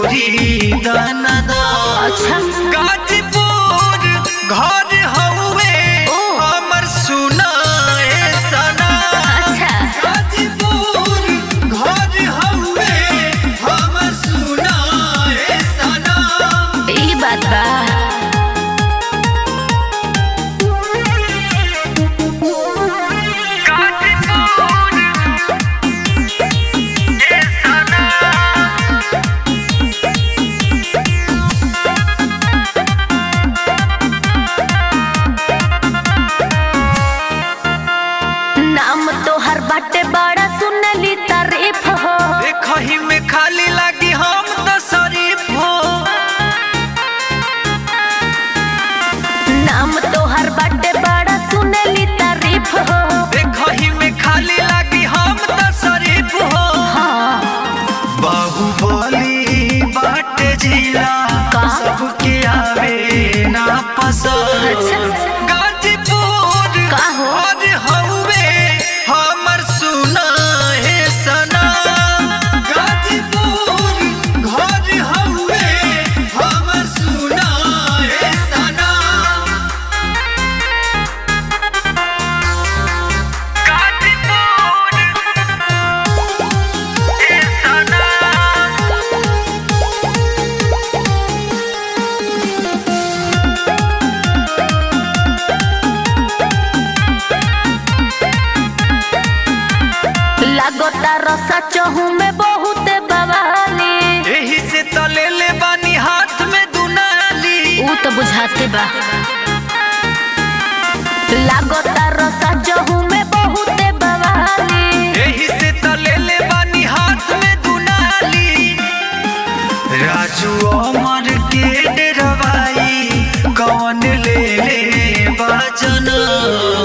गोरी दाना अच्छा गाजीपुर घर हउए ओ। हमर सुनाए सना अच्छा गाजीपुर घर हउए हमर सुनाए सना ई बात बा नाम तोहर बाटे बड़ा सुनली तारीफ हो देखही में खाली लागी हम तो शरीफ हो नाम तोहर बाटे बड़ा सुनली तारीफ हो देखही में खाली लागी हम तो शरीफ हो हाँ बाहुबली बाटे जिला का? सबके आवे ना पसंद अच्छा। गाजीपुर का हो? और हउए हमर सुनाए सना गाजीपुर घर हउए हमर सुनाए सना गाजीपुर ए सना लागता रसा चहू में बहुत बवाली एही से तले ले बानी हाथ में दुनाली ऊ तो बुझाते बा लागता रसा चहू में बहुत बवाली एही से तले ले बानी हाथ में दुनाली राजू अमर के डरवाई कौन ले ले बाजना